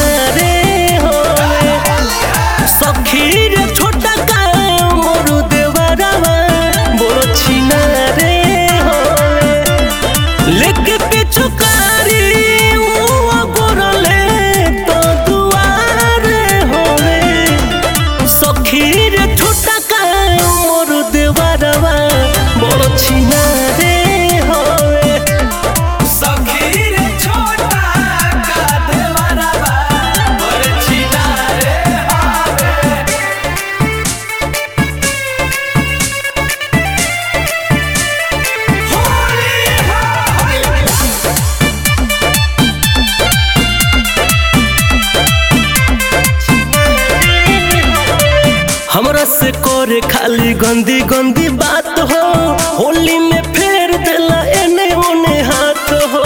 छिनारे होवे सखी रे छोटा का मोर देवरवा बड़ छिनारे होवे लेके पिछुकारी ऊ गोरले तो दुआरे होवे सखी रे छोटा का मोर देवरवा बड़ छिनारे होवे सखी रे छोटा का देवरवा बड़ छिनारे हवे होली हो हमरा से करे खाली गंदी गंदी बात हो होली में फेर देला एने ओने हाथ हो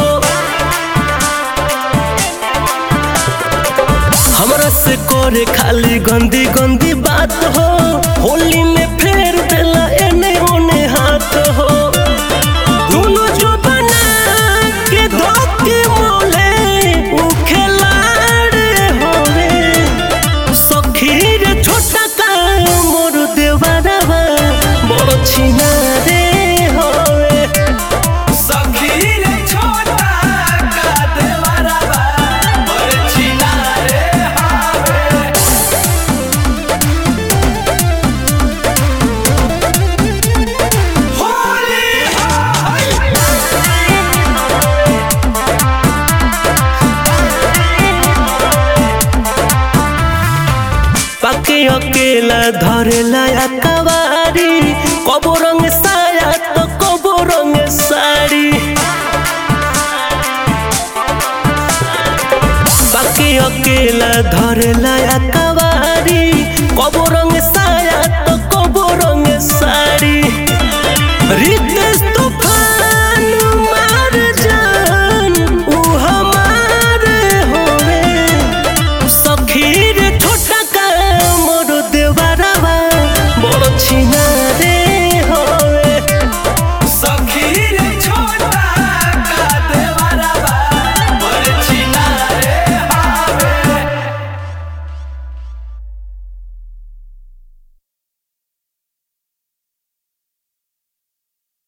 हमरा से करे खाली गंदी गंदी बात हो होली में फेर देला एने ओने हाथ हो दोनों जो बना के धोके मोले उ खिलाड़ी होवे सखी रे छोटा का मोर देवरवा बड़ छिनारे होवे सखी रे छोटा का देवरवा बड़ छिनारे हवे होली हो पके अकेला धरेला अकवारी कबो रंग साया तो कबो रंग साड़ी पके अकेला धरेला अकवारी कबो रंग